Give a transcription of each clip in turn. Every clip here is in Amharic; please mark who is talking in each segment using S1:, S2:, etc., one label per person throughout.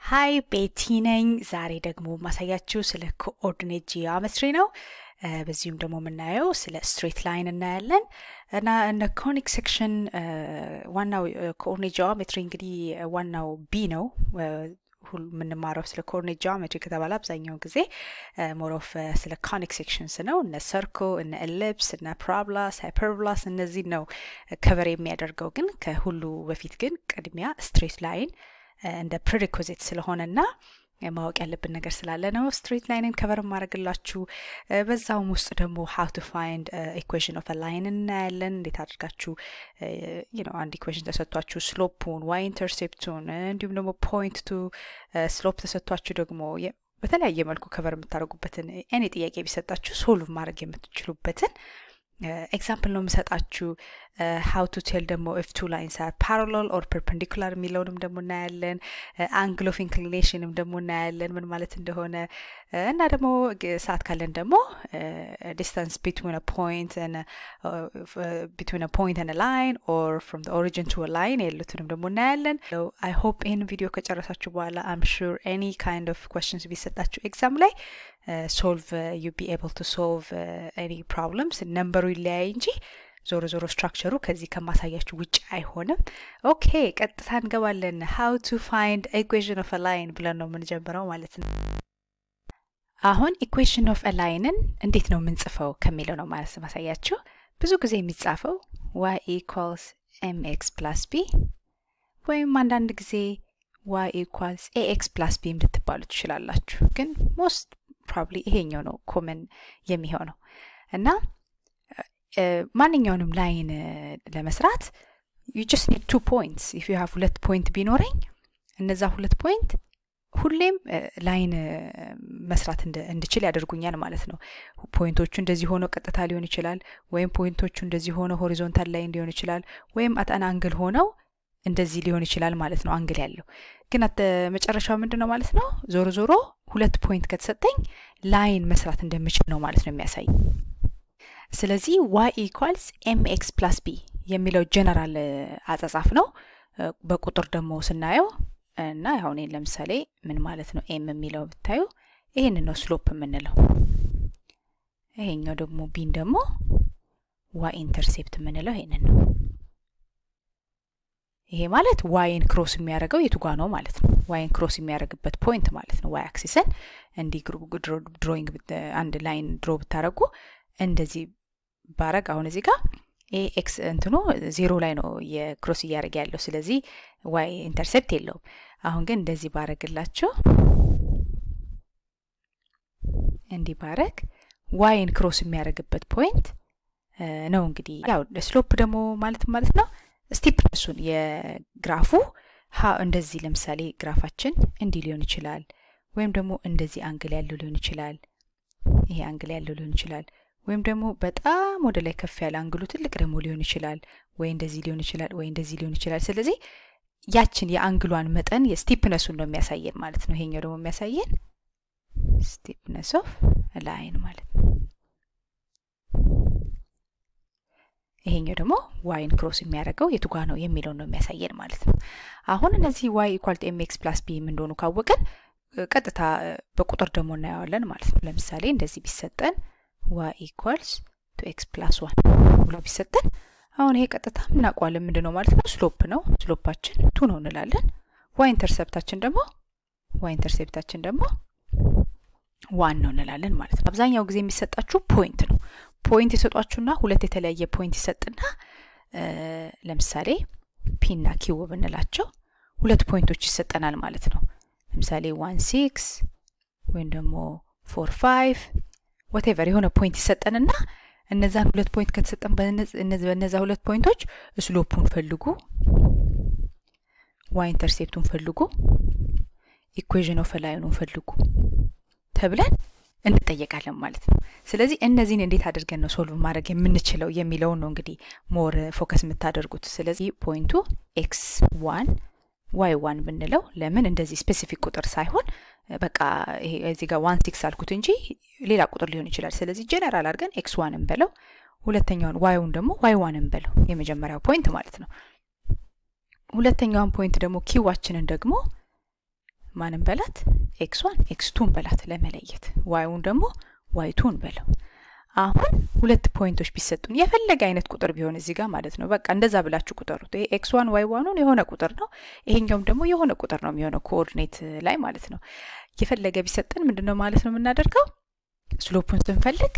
S1: ሀይ ቤቲ ነኝ። ዛሬ ደግሞ ማሳያችሁ ስለ ኮኦርዲኔት ጂኦሜትሪ ነው። በዚሁም ደግሞ የምናየው ስለ ስትሬት ላይን እናያለን እና እነ ኮኒክ ሴክሽን ዋናው ኮኦርዲኔት ጂኦሜትሪ እንግዲህ ዋናው ቢ ነው የምንማረው ስለ ኮኦርዲኔት ጂኦሜትሪ ከተባለ አብዛኛውን ጊዜ ሞሮፍ ስለ ኮኒክ ሴክሽንስ ነው። እነ ሰርኮ፣ እነ ኤሊፕስ፣ እነ ፕራብላስ፣ ሃይፐርብላስ እነዚህ ነው ከቨር የሚያደርገው። ግን ከሁሉ በፊት ግን ቅድሚያ ስትሬት ላይን እንደ ፕሪሪኮዚት ስለሆነና ማወቅ ያለብን ነገር ስላለ ነው ስትሬት ላይንን ከቨር ማድረግላችሁ። በዛውም ውስጥ ደግሞ ሀው ቱ ፋይንድ ኢኩዌሽን ኦፍ ላይን እናያለን። እንዴት አድርጋችሁ ነው አንድ ኢኩዌሽን ተሰጥቷችሁ ስሎፑን፣ ዋይ ኢንተርሴፕቱን እንዲሁም ደግሞ ፖይንት ቱ ስሎፕ ተሰጥቷችሁ ደግሞ በተለያየ መልኩ ከቨር የምታደርጉበትን ኤኒ ጥያቄ ቢሰጣችሁ ሶልቭ ማድረግ የምትችሉበትን ኤግዛምፕል ነው የምሰጣችሁ። ሀው ቱ ቴል ደግሞ ኢፍ ቱ ላይንስ አር ፓራሎል ኦር ፐርፐንዲኩላር የሚለውንም ደግሞ እናያለን። አንግል ኦፍ ኢንክሊኔሽንም ደግሞ እናያለን ምን ማለት እንደሆነ እና ደግሞ ሰዓት ካለን ደግሞ ዲስታንስ ቢትዊን ፖይንት ቢትዊን ፖይንት ን ላይን ኦር ፍሮም ኦሪጂን ቱ ላይን ያሉትንም ደግሞ እናያለን። አይ ሆፕ ይህን ቪዲዮ ከጨረሳችሁ በኋላ አም ሹር ኤኒ ካይንድ ኦፍ ኮስችንስ ቢሰጣችሁ ኤግዛም ላይ ሶልቭ ዩ ቢ ኤብል ቱ ሶልቭ ኤኒ ፕሮብለምስ ነምበሩ ይለያይ እንጂ ዞሮ ዞሮ ስትራክቸሩ ከዚህ ከማሳያችሁ ውጭ አይሆንም። ኦኬ ቀጥታ እንገባለን። ሀው ቱ ፋይንድ ኢኩዌሽን ኦፍ ላይን ብለን ነው የምንጀምረው ማለት ነው። አሁን ኢኩዌሽን ኦፍ ላይንን እንዴት ነው የምንጽፈው ከሚለው ነው ማለት ማሳያችሁ። ብዙ ጊዜ የሚጻፈው ዋይ ኢኳልስ ኤም ኤክስ ፕላስ ቢ ወይም አንዳንድ ጊዜ ዋይ ኢኳልስ ኤኤክስ ፕላስ ቢ ልትባሉ ትችላላችሁ። ግን ሞስት ፕሮባብሊ ይሄኛው ነው ኮመን የሚሆነው እና ማንኛውንም ላይን ለመስራት ዩ ጀስት ኒድ ቱ ፖይንትስ ኢፍ ዩ ሃቭ ሁለት ፖይንት ቢኖረኝ እነዛ ሁለት ፖይንት ሁሌም ላይን መስራት እንድችል ያደርጉኛል ማለት ነው። ፖይንቶቹ እንደዚህ ሆነው ቀጥታ ሊሆን ይችላል፣ ወይም ፖይንቶቹ እንደዚህ ሆነው ሆሪዞንታል ላይን ሊሆን ይችላል፣ ወይም አጠና አንግል ሆነው እንደዚህ ሊሆን ይችላል ማለት ነው። አንግል ያለው ግን አተ መጨረሻው ምንድን ነው ማለት ነው? ዞሮ ዞሮ ሁለት ፖይንት ከተሰጠኝ ላይን መስራት እንደምችል ነው ማለት ነው የሚያሳይ። ስለዚህ ዋይ ኢኳልስ ኤም ኤክስ ፕላስ ቢ የሚለው ጀነራል አጻጻፍ ነው። በቁጥር ደግሞ ስናየው እና አሁን ለምሳሌ ምን ማለት ነው ኤም የሚለው ብታዩ ይህንን ነው ስሎፕ የምንለው። ይሄኛው ደግሞ ቢን ደግሞ ዋይ ኢንተርሴፕት የምንለው ይሄንን ነው። ይሄ ማለት ዋይን ክሮስ የሚያደርገው የቱጋ ነው ማለት ነው። ዋይን ክሮስ የሚያደርግበት ፖይንት ማለት ነው። ዋይ አክሲስን እንዲህ ድሮይንግ አንድ ላይን ድሮ ብታደረጉ እንደዚህ ባረግ አሁን እዚህ ጋር ኤክስ እንትኑ ዜሮ ላይ ነው የክሮስ እያደረገ ያለው። ስለዚህ ዋይ ኢንተርሴፕት የለውም። አሁን ግን እንደዚህ ባረግላችሁ እንዲህ ባረግ ዋይን ክሮስ የሚያደርግበት ፖይንት ነው። እንግዲህ ያው ስሎፕ ደግሞ ማለት ማለት ነው ስቲፕነሱን የግራፉ እንደዚህ ለምሳሌ ግራፋችን እንዲህ ሊሆን ይችላል፣ ወይም ደግሞ እንደዚህ አንግል ያለው ሊሆን ይችላል። ይሄ አንግል ያለው ሊሆን ይችላል ወይም ደግሞ በጣም ወደ ላይ ከፍ ያለ አንግሉ ትልቅ ደግሞ ሊሆን ይችላል፣ ወይ እንደዚህ ሊሆን ይችላል፣ ወይ እንደዚህ ሊሆን ይችላል። ስለዚህ ያችን የአንግሏን መጠን የስቲፕነሱን ነው የሚያሳየን ማለት ነው። ይሄኛው ደግሞ የሚያሳየን ስቲፕነስ ኦፍ ላይን ማለት ነው። ይሄኛው ደግሞ ዋይን ክሮስ የሚያደርገው የቱጋ ነው የሚለው ነው የሚያሳየን ማለት ነው። አሁን እነዚህ ዋይ ኢኳልት ኤም ኤክስ ፕላስ ቢ እንደሆኑ ካወቅን ቀጥታ በቁጥር ደግሞ እናየዋለን ማለት ነው። ለምሳሌ እንደዚህ ቢሰጠን ዋይ ኢኳልስ ቱ ኤክስ ፕላስ ዋን ብሎ ቢሰጠን አሁን ይሄ ቀጥታ እናውቀዋለን ምንድን ነው ማለት ነው ስሎፕ ነው። ስሎፓችን ቱ ነው እንላለን። ዋይ ኢንተርሰፕታችን ደግሞ ዋይ ኢንተርሴፕታችን ደግሞ ዋን ነው እንላለን ማለት ነው። አብዛኛው ጊዜ የሚሰጣችሁ ፖይንት ነው። ፖይንት የሰጧችሁና ሁለት የተለያየ ፖይንት ይሰጥና ለምሳሌ ፒና ኪው ብንላቸው ሁለት ፖይንቶች ይሰጠናል ማለት ነው። ለምሳሌ ዋን ሲክስ ወይም ደግሞ ፎር ፋይቭ ወቴቨር የሆነ ፖይንት ይሰጠንና እነዛን ሁለት ፖይንት ከተሰጠን በነዛ ሁለት ፖይንቶች ስሎፑን ፈልጉ፣ ዋይ ኢንተርሴፕቱን ፈልጉ፣ ኢኩዌዥን ኦፍ ላይኑን ፈልጉ ተብለን እንጠየቃለን ማለት ነው። ስለዚህ እነዚህን እንዴት አድርገን ነው ሶልቭ ማድረግ የምንችለው የሚለውን ነው እንግዲህ ሞር ፎከስ የምታደርጉት። ስለዚህ ፖይንቱ ኤክስ ዋን ዋይ ዋን ብንለው ለምን እንደዚህ ስፔሲፊክ ቁጥር ሳይሆን በቃ ይሄ እዚህ ጋር ዋን ሲክስ አልኩት እንጂ ሌላ ቁጥር ሊሆን ይችላል። ስለዚህ ጀነራል አድርገን ኤክስ ዋንን በለው፣ ሁለተኛውን ዋይውን ደግሞ ዋይ ዋንን በለው፣ የመጀመሪያው ፖይንት ማለት ነው። ሁለተኛውን ፖይንት ደግሞ ኪዋችንን ደግሞ ማንም በላት ኤክስ ዋን ኤክስ ቱን በላት ለመለየት ዋይውን ደግሞ ዋይ ቱን በለው አሁን ሁለት ፖይንቶች ቢሰጡን የፈለገ አይነት ቁጥር ቢሆን እዚህ ጋር ማለት ነው በቃ እንደዛ ብላችሁ ቁጠሩት ይሄ ኤክስ ዋን ዋይ ዋኑን የሆነ ቁጥር ነው ይሄኛውም ደግሞ የሆነ ቁጥር ነው የሚሆነው ኮኦርዲኔት ላይ ማለት ነው የፈለገ ቢሰጠን ምንድን ነው ማለት ነው የምናደርገው ስሎፑን ስንፈልግ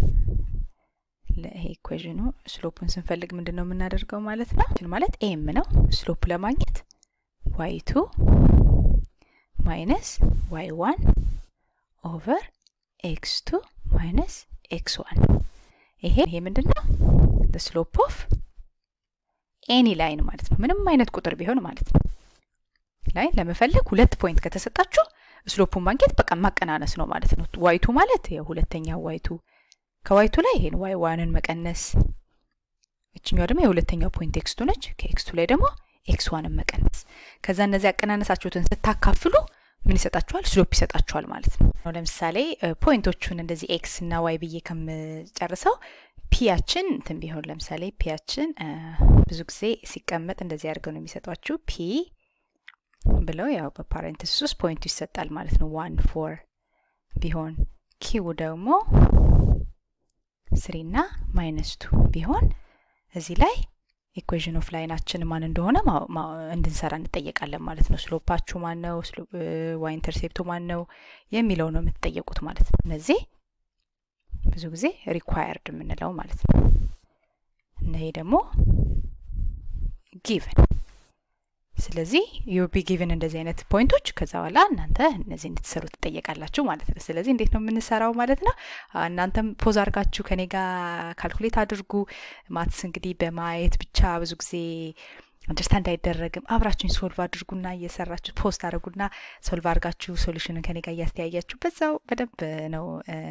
S1: ይሄ ኢኩዌዥኑ ስሎፑን ስንፈልግ ምንድን ነው የምናደርገው ማለት ነው ማለት ኤም ነው ስሎፕ ለማግኘት ዋይ ቱ ማይነስ ዋይ ዋን ኦቨር ኤክስ ቱ ማይነስ ኤክስ ዋን ይሄ ይሄ ምንድን ነው ስሎፕ ኦፍ ኤኒ ላይን ማለት ነው ምንም አይነት ቁጥር ቢሆን ማለት ነው ላይን ለመፈለግ ሁለት ፖይንት ከተሰጣችሁ ስሎፑን ማግኘት በቃ ማቀናነስ ነው ማለት ነው ዋይቱ ማለት የሁለተኛው ዋይቱ ከዋይቱ ላይ ይሄን ዋይ ዋንን መቀነስ እችኛው ደግሞ የሁለተኛው ፖይንት ኤክስቱ ነች ከኤክስቱ ላይ ደግሞ ኤክስ ዋንን መቀነስ ከዛ እነዚህ ያቀናነሳችሁትን ስታካፍሉ ምን ይሰጣችኋል ስሎፕ ይሰጣችኋል ማለት ነው ለምሳሌ ፖይንቶቹን እንደዚህ ኤክስ እና ዋይ ብዬ ከምጨርሰው ፒያችን እንትን ቢሆን ለምሳሌ ፒያችን ብዙ ጊዜ ሲቀመጥ እንደዚህ አድርገው ነው የሚሰጧችሁ ፒ ብለው ያው በፓሬንትስ ውስጥ ፖይንቱ ይሰጣል ማለት ነው ዋን ፎር ቢሆን ኪው ደግሞ ስሪ እና ማይነስ ቱ ቢሆን እዚህ ላይ ኢኩዌዥን ኦፍ ላይናችን ማን እንደሆነ እንድንሰራ እንጠየቃለን ማለት ነው ስሎፓችሁ ማን ነው ዋይ ኢንተርሴፕቱ ማን ነው የሚለው ነው የምትጠየቁት ማለት ነው እነዚህ ብዙ ጊዜ ሪኳየርድ የምንለው ማለት ነው እነሄ ደግሞ ጊቨን ስለዚህ ዩ ቢ ጊቭን እንደዚህ አይነት ፖይንቶች ከዛ በኋላ እናንተ እነዚህ እንድትሰሩ ትጠየቃላችሁ ማለት ነው ስለዚህ እንዴት ነው የምንሰራው ማለት ነው እናንተም ፖዝ አርጋችሁ ከኔ ጋር ካልኩሌት አድርጉ ማትስ እንግዲህ በማየት ብቻ ብዙ ጊዜ አንደርስታንድ አይደረግም አብራችሁኝ ሶልቭ አድርጉና እየሰራችሁ ፖስት አድርጉና ሶልቭ አድርጋችሁ ሶሉሽንን ከኔ ጋር እያስተያያችሁ በዛው በደንብ ነው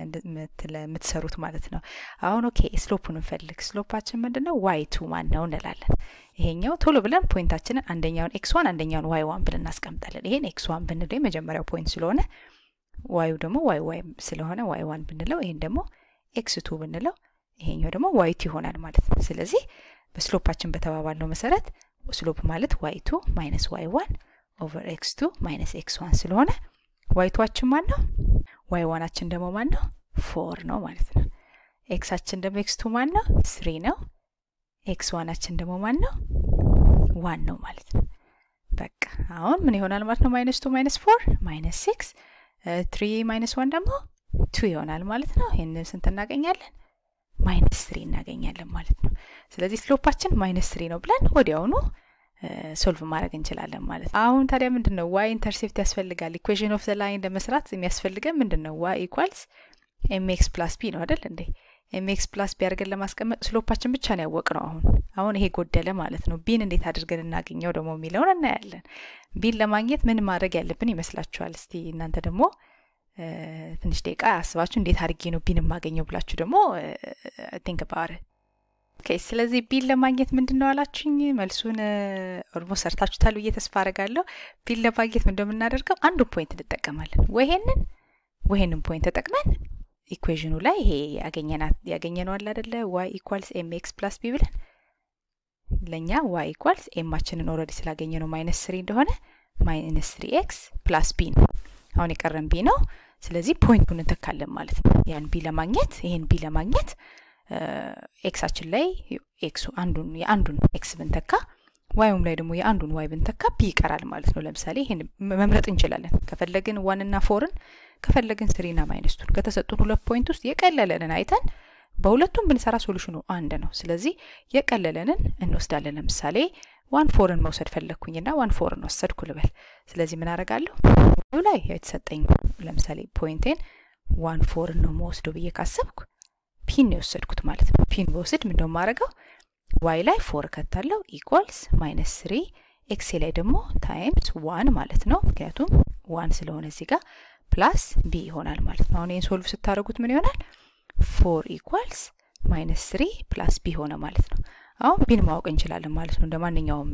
S1: የምትሰሩት ማለት ነው አሁን ኦኬ ስሎፑን እንፈልግ ስሎፓችን ምንድን ነው ዋይ ቱ ማን ነው እንላለን ይሄኛው ቶሎ ብለን ፖይንታችንን አንደኛውን ኤክስ ዋን አንደኛውን ዋይ ዋን ብለን እናስቀምጣለን ይሄን ኤክስ ዋን ብንለው የመጀመሪያው ፖይንት ስለሆነ ዋዩ ደግሞ ዋይ ዋይ ስለሆነ ዋይ ዋን ብንለው ይሄን ደግሞ ኤክስ ቱ ብንለው ይሄኛው ደግሞ ዋይ ቱ ይሆናል ማለት ነው ስለዚህ በስሎፓችን በተባባልነው መሰረት ስሎፕ ማለት ዋይ ቱ ማይነስ ዋይ ዋን ኦቨር ኤክስ ቱ ማይነስ ኤክስ ዋን ስለሆነ ዋይ ቱዋችን ማን ነው ዋይ ዋናችን ደግሞ ማን ነው ፎር ነው ማለት ነው ኤክሳችን ደግሞ ኤክስ ቱ ማን ነው ስሪ ነው ኤክስ ዋናችን ደግሞ ማን ነው ዋን ነው ማለት ነው በቃ አሁን ምን ይሆናል ማለት ነው ማይነስ ቱ ማይነስ ፎር ማይነስ ሲክስ ትሪ ማይነስ ዋን ደግሞ ቱ ይሆናል ማለት ነው ይህን ስንት እናገኛለን ማይነስ ስሪ እናገኛለን ማለት ነው ስለዚህ ስሎፓችን ማይነስ ስሪ ነው ብለን ወዲያውኑ ሶልቭ ማድረግ እንችላለን ማለት ነው አሁን ታዲያ ምንድን ነው ዋይ ኢንተርሴፕት ያስፈልጋል ኢኩዌዥን ኦፍ ዘ ላይን ለመስራት የሚያስፈልገን ምንድን ነው ዋይ ኢኳልስ ኤምኤክስ ፕላስ ቢ ነው አይደል እንዴ ኤምኤክስ ፕላስ ቢ አድርገን ለማስቀመጥ ስሎፓችን ብቻ ነው ያወቅ ነው አሁን አሁን ይሄ ጎደለ ማለት ነው ቢን እንዴት አድርገን እናገኘው ደግሞ የሚለውን እናያለን ቢን ለማግኘት ምን ማድረግ ያለብን ይመስላችኋል እስቲ እናንተ ደግሞ ትንሽ ደቂቃ አስባችሁ እንዴት አድርጌ ነው ቢን የማገኘው ብላችሁ ደግሞ ቲንክ ባር ኦኬ ስለዚህ ቢን ለማግኘት ምንድን ነው አላችሁኝ መልሱን ኦልሞስት ሰርታችሁታል ብዬ ተስፋ አረጋለሁ ቢን ለማግኘት ምን እንደምናደርገው አንዱ ፖይንት እንጠቀማለን ወይሄንን ወይሄንን ፖይንት ተጠቅመን ኢኩዌዥኑ ላይ ይሄ ያገኘነው አለ አደለ ዋይ ኢኳልስ ኤም ኤክስ ፕላስ ቢ ብለን ለእኛ ዋይ ኢኳልስ ኤማችንን ኦረዲ ስላገኘ ነው ማይነስ ስሪ እንደሆነ ማይነስ ስሪ ኤክስ ፕላስ ቢ ነው አሁን የቀረን ቢ ነው ስለዚህ ፖይንቱን እንተካለን ማለት ነው ያን ቢ ለማግኘት ይህን ቢ ለማግኘት ኤክሳችን ላይ ኤክሱ አንዱን የአንዱን ኤክስ ብንተካ ዋይም ላይ ደግሞ የአንዱን ዋይ ብንተካ ቢ ይቀራል ማለት ነው ለምሳሌ ይህን መምረጥ እንችላለን ከፈለግን ዋንና ፎርን ከፈለግን ስሪና ማይነስቱን ከተሰጡን ሁለት ፖይንት ውስጥ የቀለለንን አይተን በሁለቱም ብንሰራ ሶሉሽኑ አንድ ነው ስለዚህ የቀለለንን እንወስዳለን ለምሳሌ ዋን ፎርን መውሰድ ፈለግኩኝና ዋን ፎርን ወሰድኩ ልበል ስለዚህ ምን አረጋለሁ ላይ የተሰጠኝ ለምሳሌ ፖይንቴን ዋን ፎርን ነው መወስደው ብዬ ካሰብኩ ፒን ነው የወሰድኩት ማለት ነው ፒን በወስድ ምንደው ማድረገው ዋይ ላይ ፎር ከታለው ኢኳልስ ማይነስ ስሪ ኤክሴ ላይ ደግሞ ታይምስ ዋን ማለት ነው ምክንያቱም ዋን ስለሆነ እዚህ ጋር ፕላስ ቢ ይሆናል ማለት ነው አሁን ይህን ሶልቭ ስታደረጉት ምን ይሆናል ፎር ኢኳልስ ማይነስ ስሪ ፕላስ ቢ ሆነ ማለት ነው አሁን ቢን ማወቅ እንችላለን ማለት ነው እንደ ማንኛውም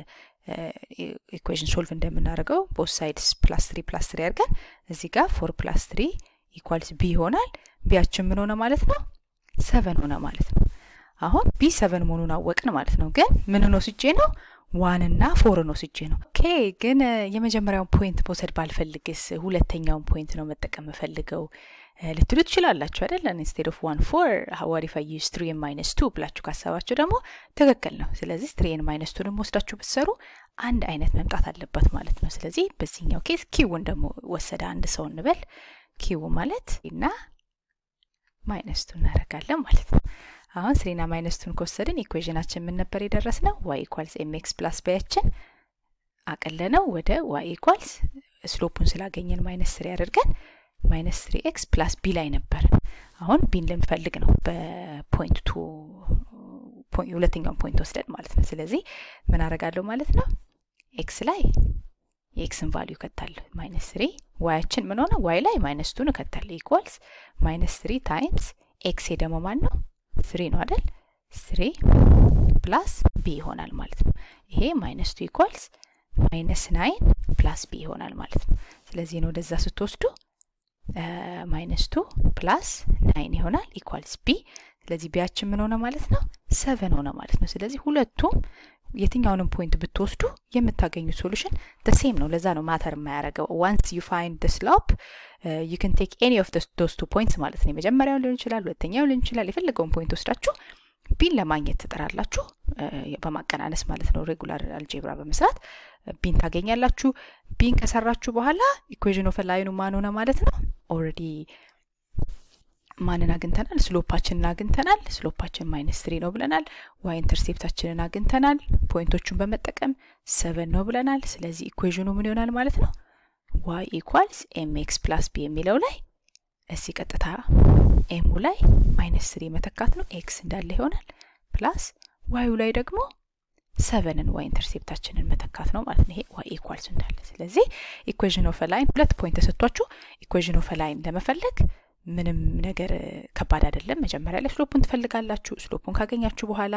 S1: ኢኩዌሽን ሶልቭ እንደምናደርገው ቦት ሳይድስ ፕላስ ትሪ ፕላስ ትሪ አድርገን እዚህ ጋር ፎር ፕላስ ትሪ ኢኳልስ ቢ ይሆናል ቢያችን ምን ሆነ ማለት ነው ሰቨን ሆነ ማለት ነው አሁን ቢ ሰቨን መሆኑን አወቅን ማለት ነው ግን ምን ነው ስጄ ነው ዋን እና ፎርን ወስጄ ነው። ኦኬ ግን የመጀመሪያውን ፖይንት መውሰድ ባልፈልግስ ሁለተኛውን ፖይንት ነው መጠቀም የምፈልገው ልትሉ ትችላላችሁ አይደል? ኢንስቴድ ኦፍ ዋን ፎር ሀዋሪፋ ዩስ ትሪ ማይነስ ቱ ብላችሁ ካሰባችሁ ደግሞ ትክክል ነው። ስለዚህ ትሪን ማይነስ ቱንም ወስዳችሁ ብትሰሩ አንድ አይነት መምጣት አለበት ማለት ነው። ስለዚህ በዚህኛው ኬስ ኪውን ደግሞ ወሰደ አንድ ሰው እንበል። ኪው ማለት እና ማይነስ ቱ እናደርጋለን ማለት ነው። አሁን ስሪና ማይነስቱን ከወሰድን ኢኩዌዥናችን ምን ነበር የደረስ ነው? ዋይ ኢኳልስ ኤምኤክስ ፕላስ ባያችን አቀለነው ወደ ዋይ ኢኳልስ ስሎፑን ስላገኘን ማይነስ ስሪ አድርገን ማይነስ ስሪ ኤክስ ፕላስ ቢ ላይ ነበር። አሁን ቢን ልንፈልግ ነው በፖይንት ቱ ሁለተኛውን ፖይንት ወስደን ማለት ነው። ስለዚህ ምን አደርጋለሁ ማለት ነው? ኤክስ ላይ የኤክስን ቫሊዩ እከታለሁ ማይነስ ስሪ ዋያችን ምን ሆነ? ዋይ ላይ ማይነስ ቱን እከታለሁ ኢኳልስ ማይነስ ስሪ ታይምስ ኤክስ ደግሞ ማን ነው? ስሪ ነው አይደል? ስሪ ፕላስ ቢ ይሆናል ማለት ነው። ይሄ ማይነስ ቱ ኢኳልስ ማይነስ ናይን ፕላስ ቢ ይሆናል ማለት ነው። ስለዚህ ነው ወደዛ ስትወስዱ ማይነስ ቱ ፕላስ ናይን ይሆናል ኢኳልስ ቢ። ስለዚህ ቢያችን ምን ሆነ ማለት ነው? ሰቨን ሆነ ማለት ነው። ስለዚህ ሁለቱም የትኛውንም ፖይንት ብትወስዱ የምታገኙት ሶሉሽን ሴም ነው። ለዛ ነው ማተር የማያደርገው። ዋንስ ዩ ፋይንድ ደ ስሎፕ ዩ ካን ቴክ ኤኒ ኦፍ ዶስ ቱ ፖይንትስ ማለት ነው። የመጀመሪያው ሊሆን ይችላል፣ ሁለተኛው ሊሆን ይችላል። የፈለገውን ፖይንት ወስዳችሁ ቢን ለማግኘት ትጥራላችሁ፣ በማቀናነስ ማለት ነው። ሬጉላር አልጄብራ በመስራት ቢን ታገኛላችሁ። ቢን ከሰራችሁ በኋላ ኢኩዌዥን ኦፍ ላይኑ ማን ሆነ ማለት ነው። ኦልሬዲ ማንን አግኝተናል? ስሎፓችንን አግኝተናል። ስሎፓችን ማይነስ ትሪ ነው ብለናል። ዋይ ኢንተርሴፕታችንን አግኝተናል። ፖይንቶቹን በመጠቀም ሰቨን ነው ብለናል። ስለዚህ ኢኩዌዥኑ ምን ይሆናል ማለት ነው? ዋይ ኢኳልስ ኤም ኤክስ ፕላስ ቢ የሚለው ላይ እዚህ ቀጥታ ኤሙ ላይ ማይነስ ትሪ መተካት ነው። ኤክስ እንዳለ ይሆናል። ፕላስ ዋዩ ላይ ደግሞ ሰቨንን ዋይ ኢንተርሴፕታችንን መተካት ነው ማለት ነው። ይሄ ዋይ ኢኳልስ እንዳለ። ስለዚህ ኢኩዌዥን ኦፍ ላይን ሁለት ፖይንት ተሰጥቷችሁ ኢኩዌዥን ኦፍ ላይን ለመፈለግ ምንም ነገር ከባድ አይደለም። መጀመሪያ ላይ ስሎፑን ትፈልጋላችሁ። ስሎፑን ካገኛችሁ በኋላ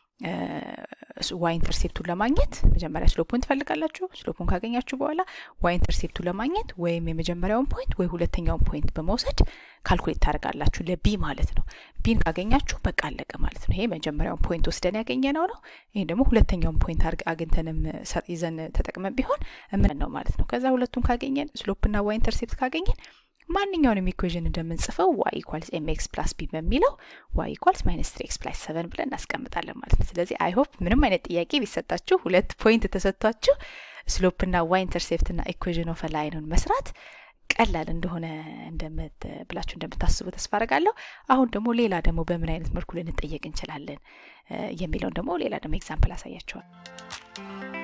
S1: ዋይ ኢንተርሴፕቱን ለማግኘት መጀመሪያ ስሎፑን ትፈልጋላችሁ። ስሎፑን ካገኛችሁ በኋላ ዋይ ኢንተርሴፕቱን ለማግኘት ወይም የመጀመሪያውን ፖይንት ወይ ሁለተኛውን ፖይንት በመውሰድ ካልኩሌት ታደርጋላችሁ ለቢ ማለት ነው። ቢን ካገኛችሁ በቃ አለቀ ማለት ነው። ይሄ መጀመሪያውን ፖይንት ወስደን ያገኘነው ነው። ይሄ ደግሞ ሁለተኛውን ፖይንት አግኝተንም ይዘን ተጠቅመን ቢሆን እምን ነው ማለት ነው። ከዛ ሁለቱን ካገኘን ስሎፕና ዋይ ኢንተርሴፕት ካገኘን ማንኛውንም ኢኩዌዥን እንደምንጽፈው ዋይ ኢኳልስ ኤም ኤክስ ፕላስ ቢ በሚለው ዋይ ኢኳልስ ማይነስ ትሪ ኤክስ ፕላስ ሰቨን ብለን እናስቀምጣለን ማለት ነው። ስለዚህ አይ ሆፕ ምንም አይነት ጥያቄ ቢሰጣችሁ ሁለት ፖይንት ተሰጥቷችሁ ስሎፕና ዋይ ኢንተርሴፕትና ኢኩዌዥን ኦፍ ላይንን መስራት ቀላል እንደሆነ ብላችሁ እንደምታስቡ ተስፋ አረጋለሁ። አሁን ደግሞ ሌላ ደግሞ በምን አይነት መልኩ ልንጠየቅ እንችላለን የሚለውን ደግሞ ሌላ ደግሞ ኤግዛምፕል አሳያችኋል።